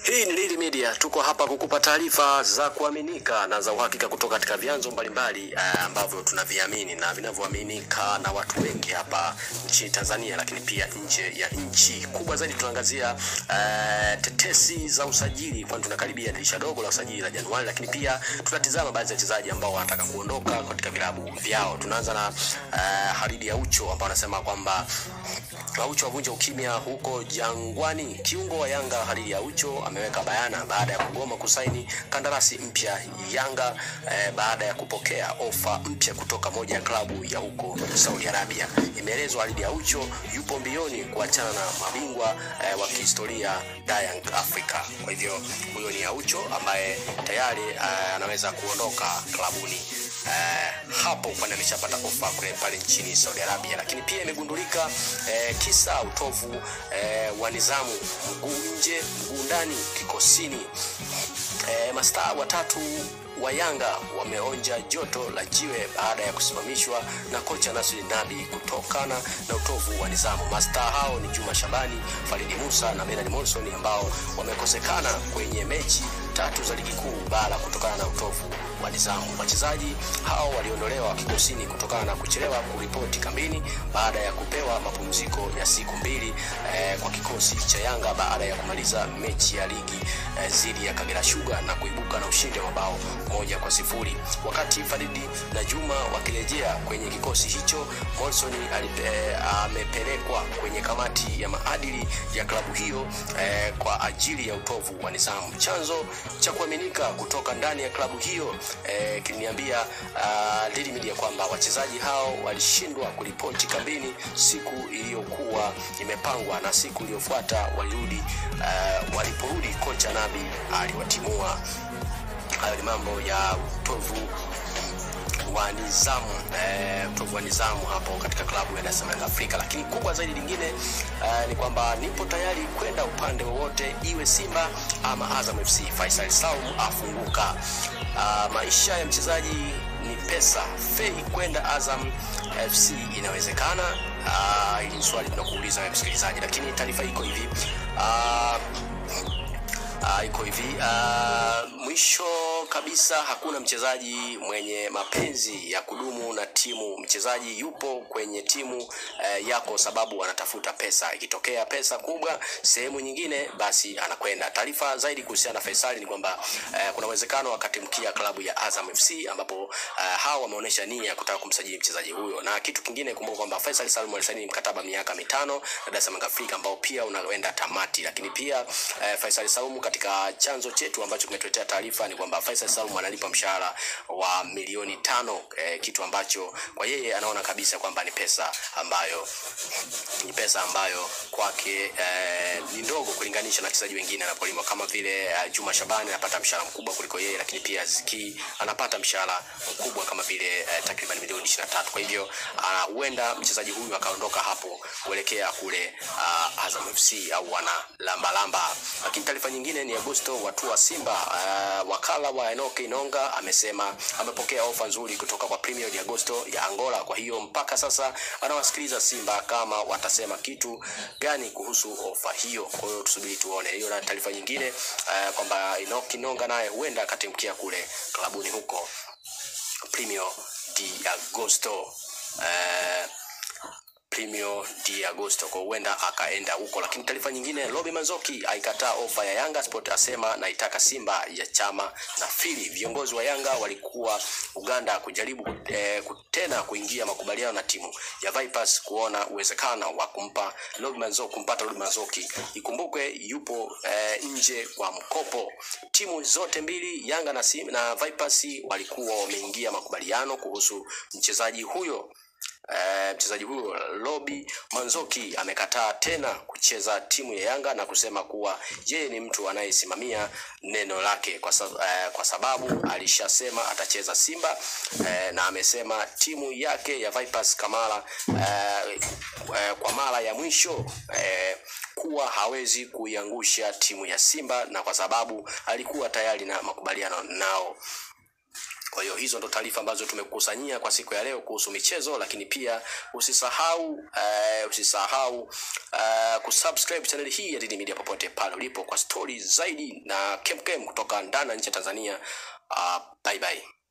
Hii ni Lili Media, tuko hapa kukupa taarifa za kuaminika na za uhakika kutoka katika vyanzo mbalimbali eh, ambavyo tunaviamini na vinavyoaminika na watu wengi hapa nchini Tanzania, lakini pia nje ya nchi. Kubwa zaidi tunaangazia eh, tetesi za usajili, kwani tunakaribia dirisha dogo la usajili la Januari, lakini pia tunatizama baadhi ya wachezaji ambao wanataka kuondoka katika vilabu vyao. Tunaanza na eh, Haridi Aucho ambao anasema kwamba Aucho avunja ukimya huko Jangwani. Kiungo wa Yanga Haridi Aucho ameweka bayana baada ya kugoma kusaini kandarasi mpya Yanga eh, baada ya kupokea ofa mpya kutoka moja ya klabu ya huko Saudi Arabia. Imeelezwa Haridi Aucho yupo mbioni kuachana na mabingwa eh, wa kihistoria Young Africa. Kwa hivyo huyo ni Aucho ambaye tayari eh, anaweza kuondoka klabuni eh, hapo kwani ameshapata ofa kule pale nchini Saudi Arabia, lakini pia imegundulika eh, kisa utovu eh, wa nidhamu, mguu nje mguu ndani kikosini. Eh, mastaa watatu wa Yanga wameonja joto la jiwe baada ya kusimamishwa na kocha Nasri Nabi kutokana na utovu wa nidhamu. Mastaa hao ni Juma Shabani, Faridi Musa na Bernard Monson ambao wamekosekana kwenye mechi tatu za ligi kuu bara kutokana na utovu wa nidhamu. Wachezaji hao waliondolewa kikosini kutokana na kuchelewa kuripoti kambini baada ya kupewa mapumziko ya siku mbili eh, kwa kikosi cha Yanga baada ya kumaliza mechi ya ligi eh, dhidi ya Kagera Sugar na kuibuka na ushindi wa mabao moja kwa sifuri. Wakati Faridi na Juma wakirejea kwenye kikosi hicho, Molson amepelekwa kwenye kamati ya maadili ya klabu hiyo eh, kwa ajili ya utovu wa nidhamu. Chanzo cha kuaminika kutoka ndani ya klabu hiyo eh, kiliniambia uh, Lili Media kwamba wachezaji hao walishindwa kuripoti kambini siku iliyokuwa imepangwa na siku iliyofuata walirudi. Uh, waliporudi kocha Nabi aliwatimua. Hayo ni mambo ya utovu wa nidhamu eh, utovu wa nidhamu hapo katika klabu ya Dar es Salaam Afrika. Lakini kubwa zaidi lingine eh, ni kwamba nipo tayari kwenda upande wowote, iwe Simba ama Azam FC. Faisal Salum afunguka. Uh, maisha ya mchezaji ni pesa. Fei kwenda Azam FC inawezekana? Uh, hili ni swali tunakuuliza wewe msikilizaji, lakini taarifa iko hivi uh, Uh, iko hivi uh, mwisho kabisa, hakuna mchezaji mwenye mapenzi ya kudumu na timu. Mchezaji yupo kwenye timu uh, yako sababu anatafuta pesa. Ikitokea pesa kubwa sehemu nyingine, basi anakwenda. Taarifa zaidi kuhusiana na Faisal ni kwamba uh, kuna uwezekano akatimkia klabu ya Azam FC ambapo uh, hao wameonyesha nia ya kutaka kumsajili mchezaji huyo. Na kitu kingine, kumbuka kwamba Faisal Salum alisaini mkataba miaka mitano na Dar es Salaam Afrika ambao pia unaoenda tamati, lakini pia uh, Faisal Salum katika chanzo chetu ambacho kimetuletea taarifa ni kwamba Faisal Salum analipa mshahara wa milioni tano eh, kitu ambacho kwa yeye anaona kabisa kwamba ni pesa ambayo ni pesa ambayo kwake eh, ni ndogo kulinganisha na wachezaji wengine anapolima kama vile eh, Juma Shabani anapata mshahara mkubwa kuliko yeye, lakini pia Ziki anapata mshahara mkubwa kama vile eh, takriban milioni 23. Kwa hivyo huenda uh, mchezaji huyu akaondoka hapo kuelekea kule uh, Azam FC au wana lamba lamba. Lakini taarifa nyingine ni Augusto watu wa Simba uh, wakala wa Enoke Inonga amesema amepokea ofa nzuri kutoka kwa Premier de Agosto ya Angola. Kwa hiyo mpaka sasa anawasikiliza Simba kama watasema kitu gani kuhusu ofa hiyo. Kwa hiyo tusubiri tuone. Hiyo na taarifa nyingine uh, kwamba Enoke Inonga naye huenda akatimkia kule klabuni huko Premier de Agosto uh, Primio di Agosto kwa huenda akaenda huko. Lakini taarifa nyingine, Robi Manzoki aikataa ofa ya Yanga Sport, asema naitaka Simba ya chama na Fili. Viongozi wa Yanga walikuwa Uganda kujaribu eh, tena kuingia makubaliano na timu ya Vipers kuona uwezekano wa kumpa Robi Manzoki, kumpata Robi Manzoki. Ikumbukwe yupo eh, nje kwa mkopo. Timu zote mbili Yanga na, Sim, na Vipers walikuwa wameingia makubaliano kuhusu mchezaji huyo. Uh, mchezaji huyo Robi Manzoki amekataa tena kucheza timu ya Yanga na kusema kuwa yeye ni mtu anayesimamia neno lake kwa, sa, uh, kwa sababu alishasema atacheza Simba uh, na amesema timu yake ya Vipers Kamara uh, uh, kwa mara ya mwisho uh, kuwa hawezi kuiangusha timu ya Simba na kwa sababu alikuwa tayari na makubaliano nao. Kwa hiyo hizo ndo taarifa ambazo tumekukusanyia kwa siku ya leo kuhusu michezo, lakini pia usisahau uh, usisahau uh, kusubscribe channel hii ya Dini Media popote pale ulipo kwa stori zaidi na kemkem kutoka ndani na nje ya Tanzania. Uh, bye bye.